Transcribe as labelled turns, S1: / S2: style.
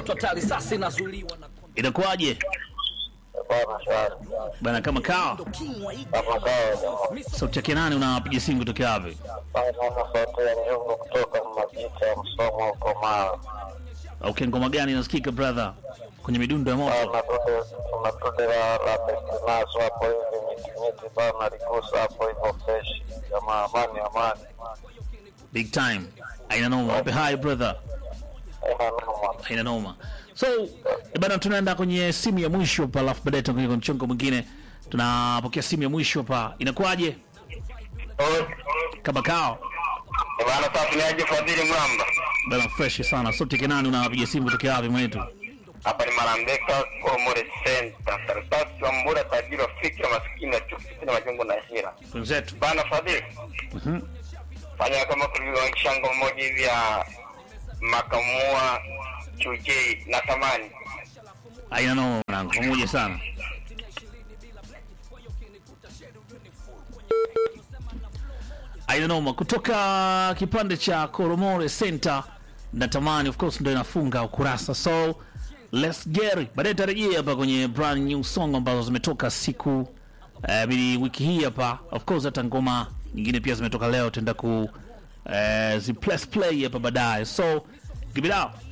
S1: mtoto hatari sasa inazuiliwa na
S2: Inakuwaje
S3: Bwana shwari.
S2: bana? Kama kawa
S1: kingwa hiki
S3: Kama kawa.
S2: sauti yake nani? Unapiga simu kutokea wapi?
S3: Bwana sauti ya nyumba kutoka Majita ya Msomo huko Mara.
S2: Okay, ngoma gani inasikika brother kwenye midundo ya moto?
S3: Bwana tude tunatude la la Bestinazo hapo hivi miti miti bana likusa hapo hivyo fresh. Jamaa amani amani.
S2: Big time. Aina noma. Wape hi brother.
S3: Haina noma.
S2: Aina noma. So eh, bana, tunaenda kwenye simu ya mwisho hapa, alafu baadaye tutakuja kwenye mchongo mwingine. Tunapokea simu ya mwisho hapa, inakuwaje? Kama kao
S3: Bwana sasa ni aje Fadhili Mramba.
S2: bana, fresh sana. Sauti yake nani? Unapiga simu kutokea wapi mwetu?
S3: Hapa ni Marambeka Komore Center. Karatasi wa Mbura tajiri wa fikra maskini na chuki na majengo na hira.
S2: Wenzetu.
S3: Bana Fadhili.
S2: Mhm.
S3: fanya kama kulivyo kishango mmoja hivi ya makamua chujei na thamani
S2: Aina noma mwanangu, pamoja sana. Aina noma kutoka kipande cha Koromore Center, natamani of course ndio inafunga ukurasa, so let's get it. Baadaye tarejea hapa kwenye brand new song ambazo zimetoka siku eh, bili wiki hii hapa, of course hata ngoma nyingine pia zimetoka leo, tutaenda ku eh, zi press play hapa baadaye, so give it out.